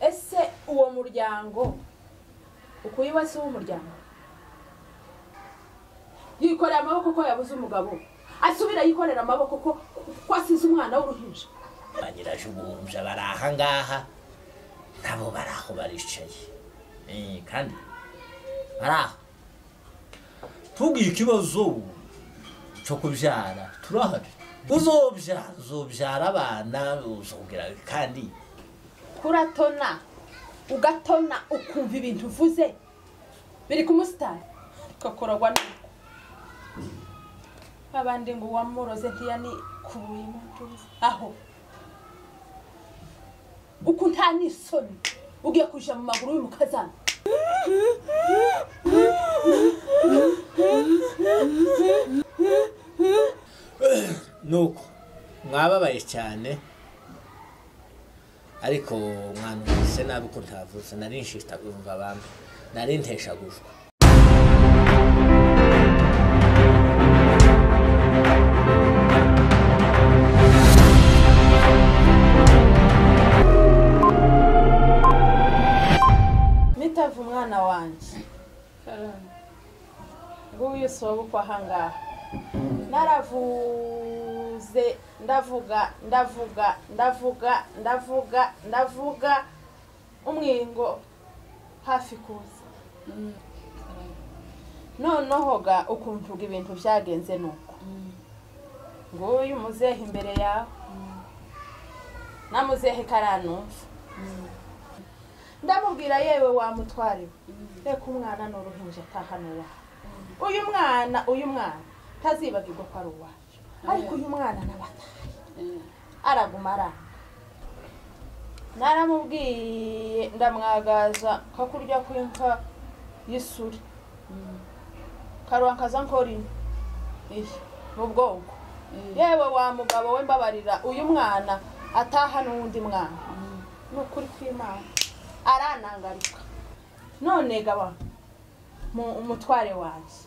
ese uwo muryango ukuyiwe si w'umuryango yikorera amaboko ko yabuze umugabo asubira yikorera amaboko ko ko asize umwana w'uruhinja ba nyirajugunja bari ahangaha nabo bari aho baricaye Eh, kandi bari aho tubwiye ikibazo cyo kubyara turahari uzobyara uzobyara abana uzongera kandi kuratona ugatona ukumva ibintu uvuze biri ku musitari ugakorogwa nuko abandi ngo uwamuroze ntiyanikubuye impundu aho uko nta n'isoni ugiye kuja mu maguru y'umukazana nuko mwababaye cyane ariko mwanumvise nabi ko ntavutse nari nshitagumva abantu nari nteshagujwe mitava umwana wanjye karame nguyu si wowe ukwa ahangaha naravuze ndavuga ndavuga ndavuga ndavuga ndavuga umwingo hafi kuza noneho ga ukuntu uga ibintu byagenze nuko nguyu muzehe imbere yawe namuzehe karanumva ndamubwira yewe wamutware reka umwana ni uruhinja atahana iwawe uyu mwana uyu mwana tazibagirwa ko ari uwacu ariko uyu mwana n'abataye araguma aranga naramubwiye ndamwagaza ko kurya kw'inka y'isuri karuwankaza nkorino iyi mu bwonko yewe wa mugabo we mbabarira uyu mwana ataha n'uwundi mwana ni ukuri kw'imana aranangaruka none gaba mu- umutware wanjye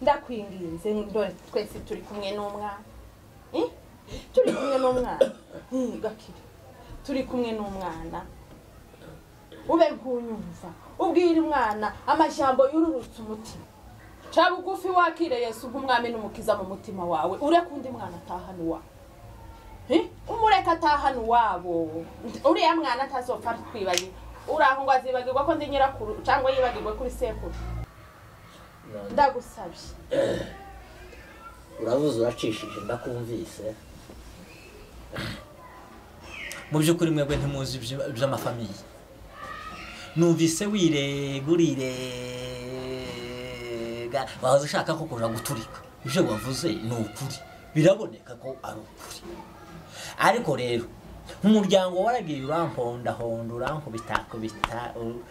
ndakwinginze dore twese turi kumwe n'umwana Eh? turi kumwe n'umwana Eh, gakire turi kumwe n'umwana ube nk'unyumva ubwire umwana amajambo yururutse umutima ca bugufi wakire yesu nk'umwami n'umukiza mu mutima wawe ureka undi mwana atahana iwawe Eh? umureka atahana iwabo uriya mwana atazopfa twibagiwe uraho ngo azibagirwa ko ndi nyirakuru cyangwa yibagirwe kuri sekuru ndagusabye uravuze uracishije ndakumvise mu by'ukuri mwebwe ntimuzi iby- iby'amafamiye numvise wirega urirega wahoze ushaka ko kuja guturika ibyo wavuze ni ukuri biraboneka ko ari ukuri ariko rero umuryango waragiye urampondahonda urankubita kubita u-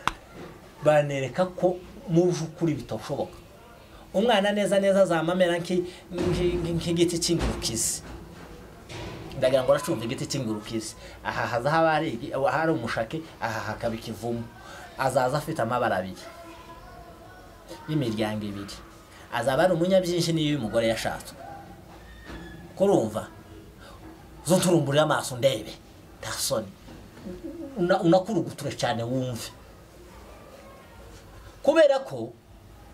banereka ko mu by'ukuri bitoshoboka umwana neza neza azamamera nk'i- nk'i- nk'i- nk'igiti cy'ingurukizi ndagira ngo aracumva igiti cy'ingurukizi aha haza haba hari igi- aho hari umushake aha hakaba ikivumu azaza afite amabara abiri y'imiryango ibiri azaba ari umunyabyinshi n'iyo umugore yashatswe kurumva zo turumburire amaso ndebe nta soni Una- unakuruguture cyane wumve kubera ko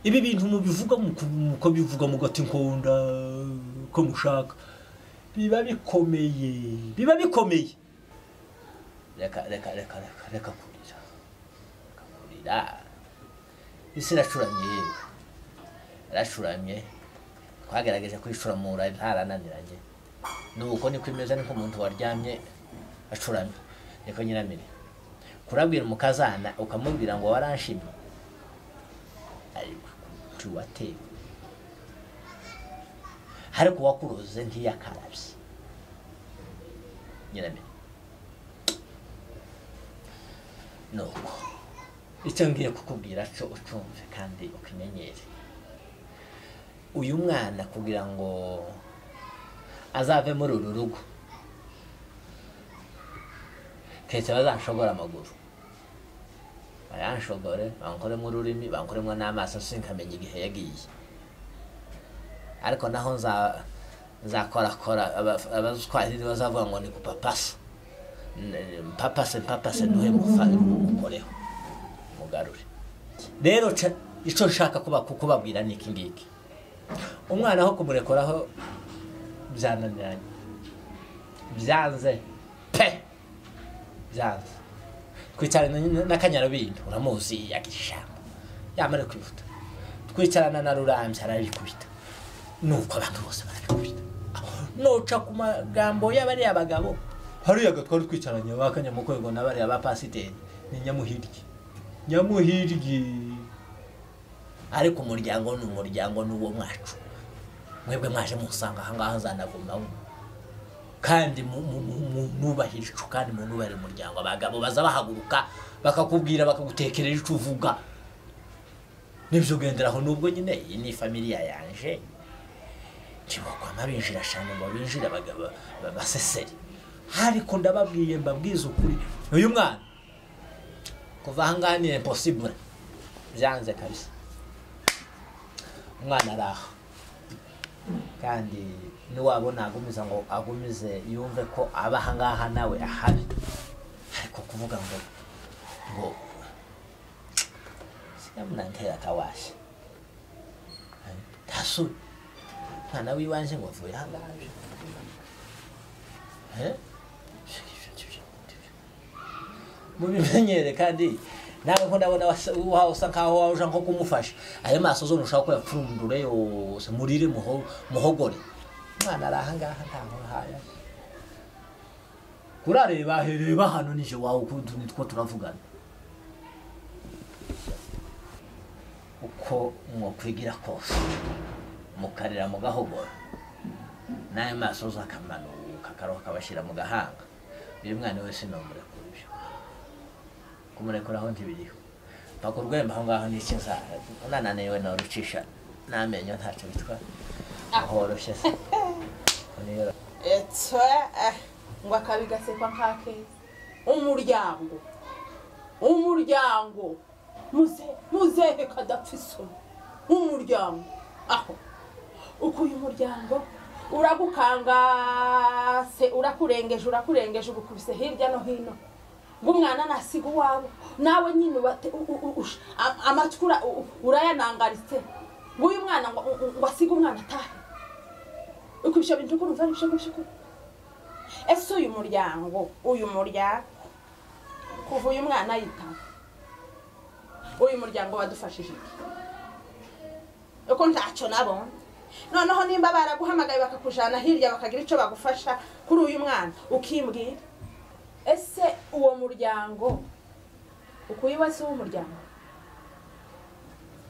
ibi bintu mubivuga mukabivuga mugati nkunda ko mushaka biba bikomeye biba bikomeye reka reka reka reka reka kurira reka kurira isi iracuramye yewe iracuramye twagerageje kwicuramura ntarananiranye ni uko niko imeze niko umuntu waryamye acuramye niko nyiramire kurabwira umukazana ukamubwira ngo waranshimye ariko ntiwatewe ariko uwakuroze ntiyakarabye nyiramire nuko icyo ngiye kukubwira cyo ucumve kandi ukimenyere uyu mwana kugira ngo azave muri uru rugo keretse bazanshobora amaguru bayanshobore bankoremo ururimi bankoremo n'amaso sinkamenya igihe yagiye ariko naho nza nzakorakora abazitwarira bazavuga ngo ni gupapasa n- mpapase mpapase duhe mufa- mukoreho mugarure rero ca- ico nshaka kuba- kubabwira ni iki ngiki umwana aho kumurekoraho byananiranye byanze pe byanze twicarana na- n'akanyarabindi uramuzi yagishamba yamara kwihuta twicarana na rurambye arabikubita nuko abantu bose barabikubita noca ku magambo y'abariya bagabo hariya gatwari twicaranye bakanyamukwego na bariya ba pasiteri ni nyamuhiryi nyamuhiryi ariko umuryango ni umuryango ni uwo mwacu mwebwe mwaje musanga ahangaha nzanagumamo kandi mu- mu- mu- mu- nubahire ico kandi munubahire umuryango abagabo baza bahaguruka bakakubwira bakagutekerera ico uvuga nibyo ugenderaho nubwo nyine iyi ni familiya yanje ntibakwama binjira cyane ngo binjire abagabo ba- basesere ariko ndababwiye mbabwize ukuri uyu mwana kuva ahangaha ni impossible byanze kabisa umwana ari aho kandi niwabona agumiza ngo agumize yumve ko aba ahangaha nawe ahari ariko kuvuga ngo ngo siyamunantera akawasha ntasure umwana w'iwanje ngo avuye ahangaha aje. Eh? mubimenyere kandi nawe ko ndabona wasa- wa- usa nkaho wawe ushaka nko kumufasha ayo maso zo ntushaka ko yapfundure yose murire muho- muhogore umwana ari ahangaha nta nkuhaye kurareba ahereba hano nije wawe ukuntu nitwo turavugana uko mwokwigira kose mukarira mugahogora n'ayo maso uzakamanuka akaroha akabashyira mu gahanga uyu mwana wese numurekura ibyo kumurekuraho ntibiriho mpaka urwembe aho ngaho n'icyo nzara nananiwe norucisha n'amenyo ntacyo bitwara horoshye se Niyo- Etwa, eh, ngo akabi gasekwa nk'akeza umuryango umuryango muze muzehe kadapfa isomo umuryango aho uko uyu muryango uragukangase urakurengeje urakurengeje ugukubise hirya no hino ng'umwana nasiga uwawe nawe nyine ubate- u- u- u- ush- a- amatwi ura- u- u- urayanangaritse ng'uyu mwana ngo ngo- ngo asige umwana atahe ukubisha bintu ukuru mvana ibishe kubishe ukuru ese uyu muryango uyu muryango kuva uyu mwana yitaba uyu muryango wadufashije iki uko ntacyo nabonye noneho nimba baraguhamagaye bakakujana hirya bakagira icyo bagufasha kuri uyu mwana ukimbwira ese uwo muryango ukuye wese w'umuryango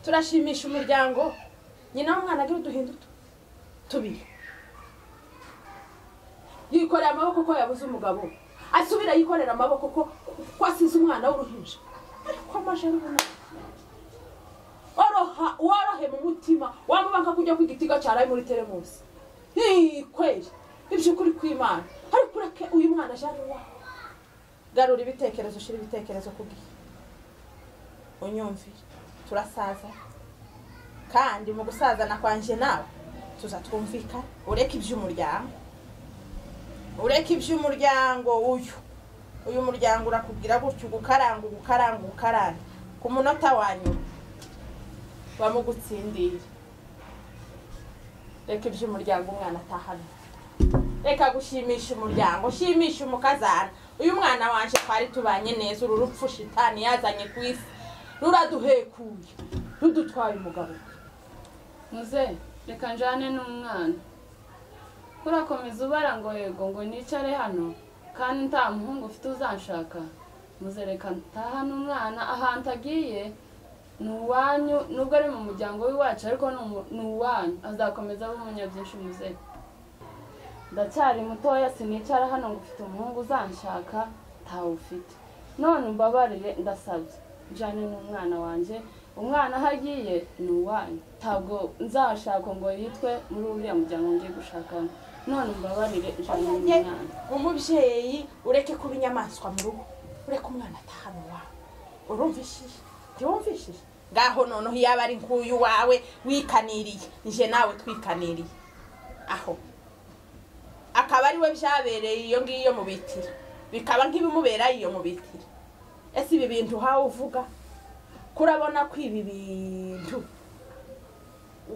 turashimisha umuryango nyina w'umwana agira uduhinduto tubiri yikorera amaboko ko yabuze umugabo asubira yikorera amaboko ko ko asize umwana w'uruhinja ariko amaje arubona oroha worohe mu mutima wamubanga kujya ku gitiga cyaraye muri teremusi Hii, kweli iby'ukuri kw'imana ariko ureke uyu mwana aje ari uwawe garura ibitekerezo ushyira ibitekerezo ku gihe unyumvire turasaza kandi mu gusazana kwanjye nawe tuzatwumvika ureke iby'umuryango ureke iby'umuryango uyu uyu muryango urakubwira gutya ugukaranga ugukaranga ugukaranga ku munota wa nyuma bamugutsindiye reka iby'umuryango umwana atahana reka gushimisha umuryango shimisha umukazana uyu mwana wanje twari tubanye neza uru rupfu shitani yazanye ku isi ruraduhekuye rudutwaye umugabo muze reka njyane n'umwana urakomeza ubara ngo yego ngo nicare hano kandi nta muhungu ufite uzanshaka muze reka ntahane umwana ahantu agiye ni uwanyu nubwo ari mu muryango w'iwacu ariko ni umu- ni uwanyu azakomeza abe umunyabyinshi muze ndacyari mutoya sinicara hano ngo ufite umuhungu uzanshaka ntawufite none umbabarire ndasabye jane ni umwana wanjye umwana aho agiye ni uwanyu ntabwo nzashaka ngo yitwe muri uriya muryango ngiye gushakamo none umbabarire jane ni Oya, umwana umubyeyi ureke kuba inyamaswa mu rugo ureke umwana atahana iwawe urumvishije ntiwumvishije ngaho noneho yaba ari nk'uyu wawe wikaniriye nje nawe twikaniriye aho akaba ari we byabereye iyo ngiyo mu bitiro bikaba nk'ibimubera iyo mu biti ese ibi bintu uhawe uvuga kurabona ko ibi bintu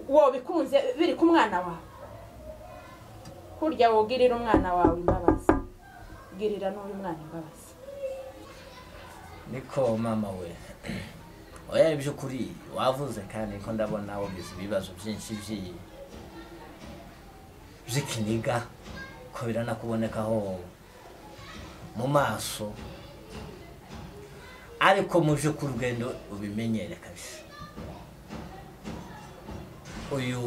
wobikunze biri ku mwana wawe kurya wogirira umwana wawe imbabazi girira n'uyu mwana imbabazi niko mama we oya iby'ukuri wavuze kandi ko ndabona wagize ibibazo byinshi by'iyi by'ikiniga ko biranakubonekaho mu maso ariko mu by'ukuri urugendo ubimenyere kabisa uyu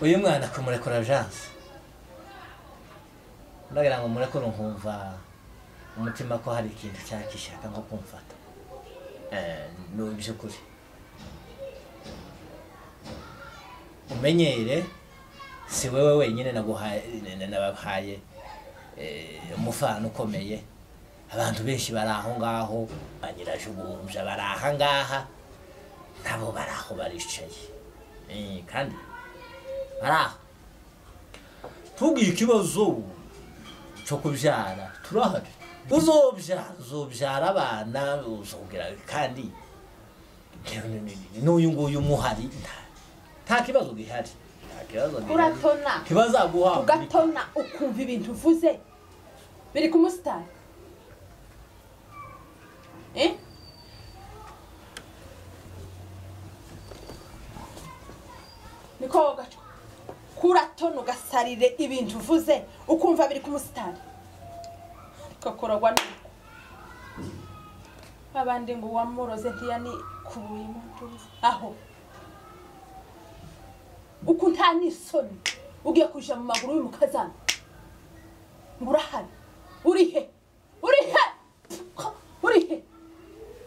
uyu mwana kumurekura janse ndagira ngo murekure nkumva umutima ko hari ikintu cyangwa gishaka nko kumfata Eh, ni iby'ukuri umenyere si wowe wenyine naguhaye nabahaye eh, umufano ukomeye abantu benshi bari aho ngaho ba nyirajubumbya bari aha ngaha nabo bari aho baricaye Eh, kandi bari aho tubwiye ikibazo cyo kubyara turahari uzobyara uzobyara abana uzobwira kandi n'uyu nguyu umuhari nta- nta kibazo gihari nta kibazo gihari uratona ntibazaguha ugatona ukumva ibintu uvuze biri ku musitari Eh? niko gacu kuratona ugasarire ibintu uvuze ukumva biri ku musitari ariko kuragwa nuko abandi ngo uwamuroze ntiyani kubuye imunduzi aho uku nta n'isoni ugiye kuja mu maguru y'umukazana ngo urahari uri he uri he uri he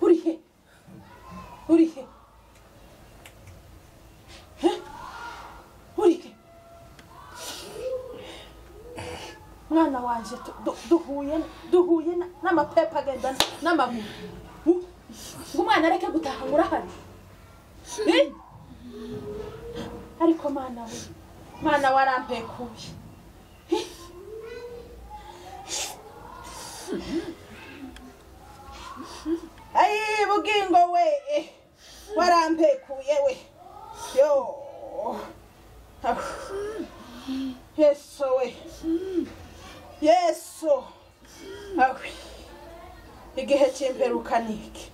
uri he uri he He? uri he mwana wanje tu- du- duhuye duhuye na- n'amapepa agenda n'amaguru U- ngo umwana areke gutaha ngo urahari Eh? ariko mana we mana warampekuye ayi bugingo we eh, warampekuye we yo Ah, yesu we yesu Ah, igihe cy'imperuka ni iki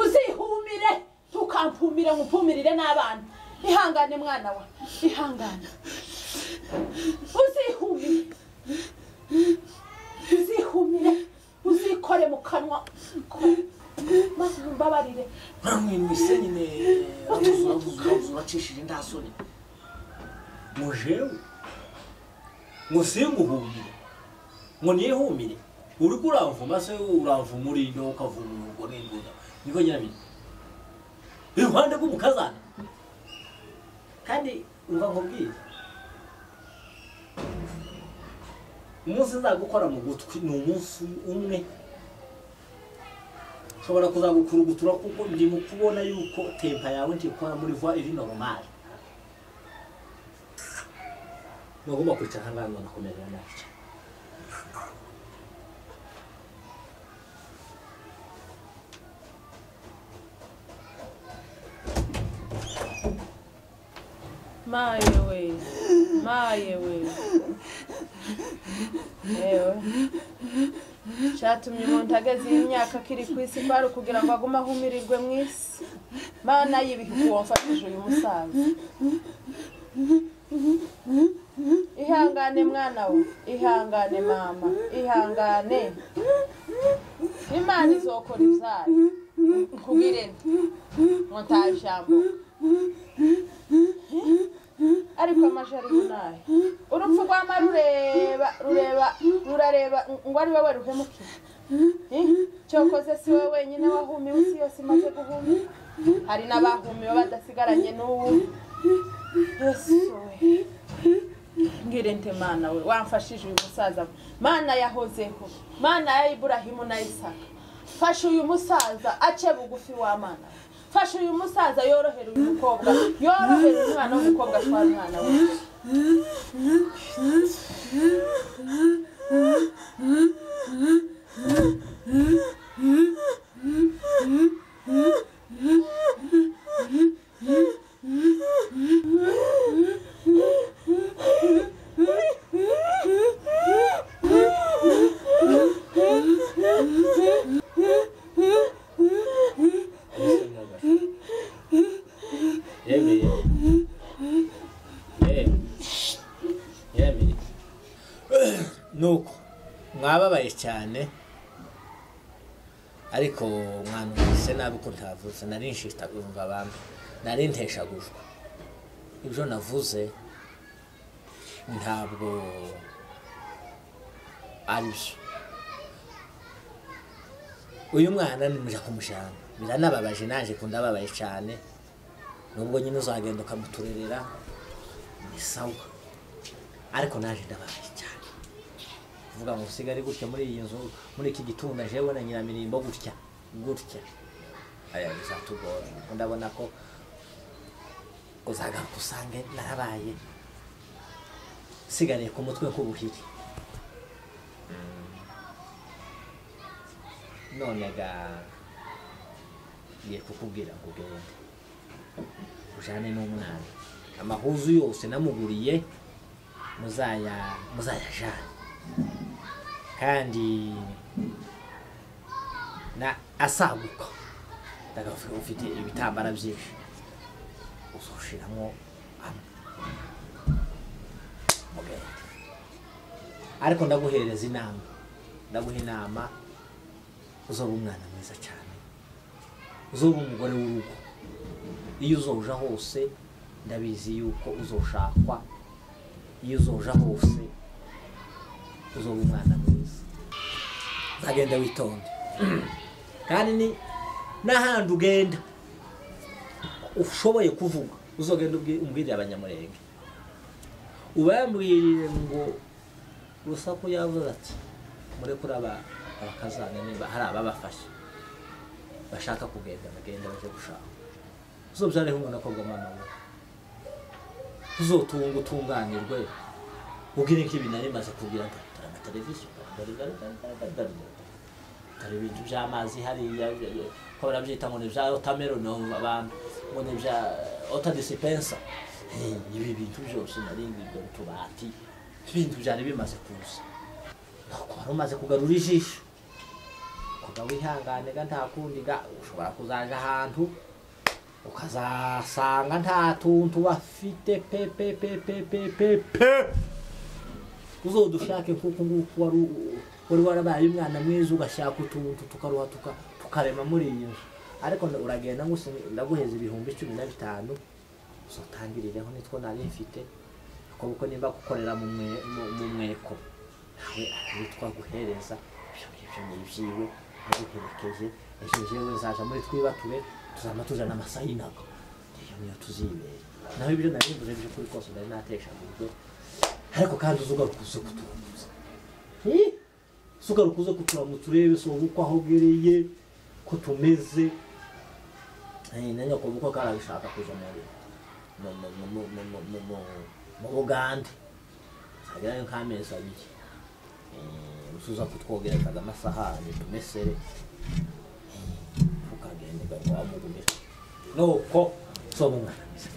uzihumire ntukampumire nkupumirire n'abana ihangane mwana wa ihangane uzihumire uzihumire uzikore mu kanwa maze umbabarire baramwimwise nyine bamuzi bamuzi bacishije nta soni ngo jewe ngo singuhumire ngo nihumire uri kuravuma se uravuma urino ukavuma urugo n'induda niko nyirabiri iruhande rw'umukazana kandi umva nkubwire umunsi nzagukora mu gutwi ni umunsi umwe ushobora kuzagukurugutura kuko ndi mu kubona yuko tempa yawe ntikora muri voie iri normal ntugomba kwicara ahangaha ngo nakomerera nabi maye we maye we yewe cyatumye umuntu ageze iyi myaka akiri ku isi kwari kugira ngo agume ahumirirwe mu isi mana y'ibihugu wamfatije uyu musaza ihangane mwana we ihangane mama ihangane imana izokora izayo nkubwire ngo nta jambo ariko amajari nayo urupfu rwama rureba rureba rurareba ngo ari wowe ruhemuke cyokoze si wowe wenyine wahumiwe isi yose imaze guhumira hari n'abahumiwe badasigaranye n'ubu yesu we ngire nte mana we wamfashije uyu musaza mana yahozeho mana ya iburahimu na isaka fasha uyu musaza ace bugufi wa mana fasha uyu musaza yorohere uyu mukobwa yorohere umwana w'umukobwa atwara umwana we yemeye yemeye yemeye nuko mwababaye cyane ariko mwanumvise nabi ko ntavuze nari nshitagumva abantu nari nteshagujwe ibyo navuze ntabwo ari byo uyu mwana nimuje kumujyana biranababaje naje kundababaye cyane nubwo nyine uzagenda ukamuturerera ni sawa ariko naje ndababaye cyane kuvuga ngo usigare gutya muri iyi nzu muri iki gitunda jewe na nyiramirimbo gutya gutya aya bizatugora kuko ndabona ko uzagaruka usange narabaye nsigariye ku mutwe k'ubuhiri none ga ngiye kukubwira ngo ugende ujane n'umwana amahuzu yose namuguriye muzaya muzayajane kandi na asaguka ndagavuga ufite ibitambara byinshi uzoshiramo amwe mugende ariko ndaguhereza inama ndaguha inama uzoba umwana mwiza cyane uzoba umugore w'urugo iyo uzoja hose ndabizi yuko uzoshakwa iyo uzoja hose uzoba umwana mwiza uzagenda witonde kandi ni n'ahandi ugenda ushoboye kuvuga uzogenda ubwi- umbwirire abanyamurenge ubambwirire ngo rusaku yavuze ati mure kuri aba abakazana niba hari ababafashe bashaka kugenda bagenda baje gushaka uzobyareho umuntu akorwa mama we uzotunga utunganirwe ubwire ko ibi nari maze kugira ngo tarama televiziyo dore dore dore dore dore dore. dore ibintu by'amazi hariya bya- bya- ko barabyita ngo ni bya otameroni abantu ngo ni bya otadisipensa ibi bintu byose nari ngibyo utubati ibintu byari bimaze kuza ntabwo wari umaze kugarura ijisho kuba wihangane ga nta kundi ga ushobora kuzaja ahantu ukazasanga nta tuntu bafite pe pe pe pe pe pe pe uzodushake kuko nguko wari u- wari warabaye umwana mwiza ugashaka utuntu tukaruha tuka- tukarema muri iyi nzu ariko nda- uragenda ngo usine- ndaguheza ibihumbi cumi na bitanu uzatangirireho nitwo nari mfite kuko nimba gukorera mu mwe- mu- mu mweko nawe arabitwa guhereza ibyo ngibyo ni ibyiwe aguherekeje ejo jewe zaja muri twibature tuzama tujana amasayinaga iyo niyo tuzibera naho ibyo nari mvuze by'ukuri kose nari nateshagujwe ariko kandi uzi ugaruka uze kuturamutsa Hi! uze ugaruka uze kuturamutsa urebe si wowe uko ahogereye ko tumeze Eh, na nyoko kuko karabishaka kuja muri mu- mu- mu- mu- mu- mu- mu- mu- mu bugande agerayo nk'amezi abiri Eh, usuza kutwogerekaza amasahani tumesere ukagenda ugaruka wamugumira nuko soba umwana mwiza